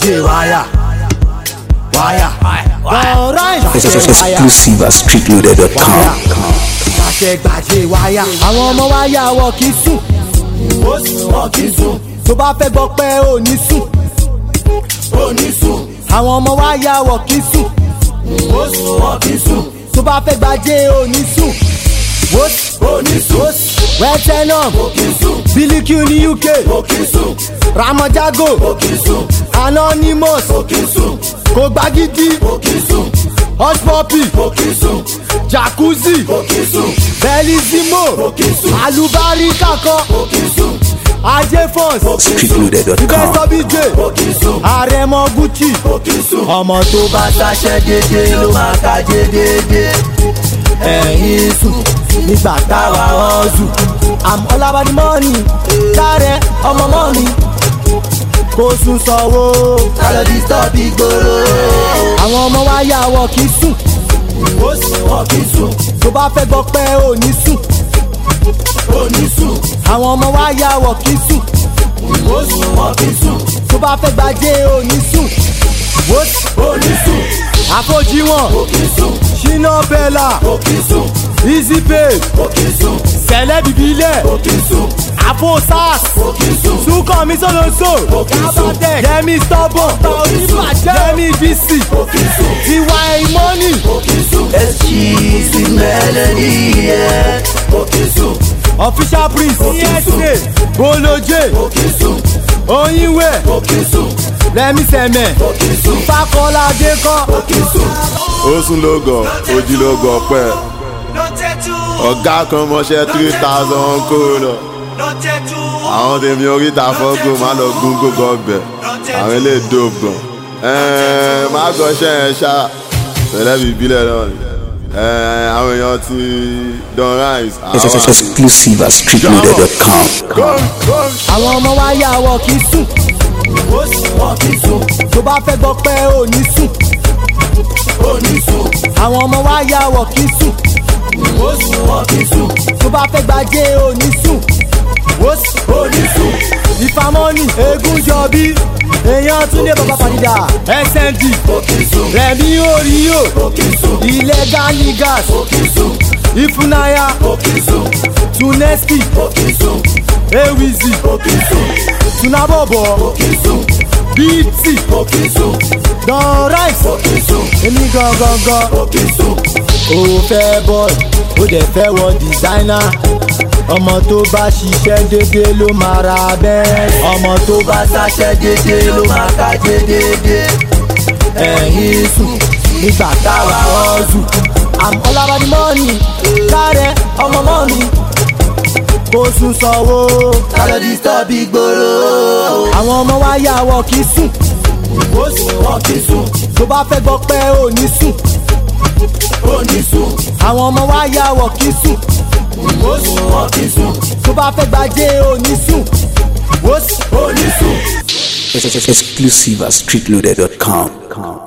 gbàjẹ́ wáyà wáyà ọ̀ráì Exclusive at streetloader.com. gbàjẹ́ gbàjẹ́ wáyà àwọn ọmọ wáyà wọ kì í sùn wọn kì í sùn tó bá fẹ́ gbọ́ pé ò ní sùn ò ní sùn àwọn ọmọ wáyà wọ kì í sùn wọn kì í sùn tó bá fẹ́ gbàjẹ́ ò ní sùn ò ní sùn wẹ́tẹ́nọ̀m bílíkì ní uk ramajago anonymous kò gbagidi hushpuppi jacuzzi bellissimo alubarika kan ajé fons Streetloader.com. ìbẹ́sọ̀bíje àrẹ̀mọ gucci ọmọ tó bá ṣaṣẹ́ dédé ló máa kájé dédé ẹ̀yìn sùn nígbà táwa ọ̀zù àmọ́ ọlábàdì mọ́ọ̀nì kárẹ̀ ọmọ mọ́ọ̀nì kò sùn sọ̀wọ́ kálọ̀ disturb ìgboro. àwọn ọmọ wa yà wọ kì í sùn wọn kì í sùn tó bá fẹ́ gbọ́ pé ò ní sùn ò ní sùn àwọn ọmọ wa yà wọ kì í sùn wọn kì í sùn tó bá fẹ́ gbàjẹ́ ò ní sùn ò ní sùn àfojìwọ̀n ṣínà bẹ́là easy pay sẹ̀lẹ̀ bìbílẹ̀ àfo sars sukọ mi soloso kábàtẹ̀ yẹmi stubborn yẹmi bc tiwa imoni Excuse melody, yeah. official priest esa boloje oyinwe rẹmi sẹmẹ fakọlá dekọ ó sún lógàn ojì lógàn ọpẹ ọgá kan mọṣẹ three thousand kó lọ àwọn tèmi oríta fọgò má lọ gún gógó ọbẹ àwọn ilé dòbò gan má gọṣẹ yẹn ṣá pẹlẹbi ìbílẹ náà ni Ẹn, àwọn èèyàn ti don rise àwọn àti Exclusive at streetloader.com. àwọn ọmọ wa yà wọ kì í sùn wọn kì í sùn tó bá fẹ́ gbọ́ pé ò ní sùn ò ní sùn àwọn ọmọ wa yà wọ kì í sùn wọn kì í sùn tó bá fẹ́ gbàjẹ́ ò ní sùn ò ní sùn ìfàmọ́nì eégún jọbí èèyàn tún lé bàbá padìdà snd rẹ̀mí oríyò illegal niggas ìfúnayà tuneski ewizi tunabobo bt don rice èmi gangan o fẹ́ bọ́ọ̀lù ó dẹ̀ fẹ́ wọ dìsáínà ọmọ tó bá ṣiṣẹ́ dédé ló máa ra bẹ́ẹ̀ ọmọ tó bá ṣaṣẹ́ dédé ló máa kájé dédé ẹ̀yìn sùn nígbà táwa ọ̀zù àmọ́ ọlábàdì mọ́ọ̀nì kárẹ̀ ọmọ mọ́ọ̀nì kò sùn sọ̀wọ́ kálọ̀ disturb ìgboro. àwọn ọmọ wa yà wọ kì í sùn wọn kì í sùn tó bá fẹ́ gbọ́ pé ò ní sùn ò ní sùn àwọn ọmọ wa yà wọ kì í sùn wọn kì í sùn tó bá fẹ́ gbàjẹ́ ò ní sùn ò ní sùn. Exclusive at streetloader.com.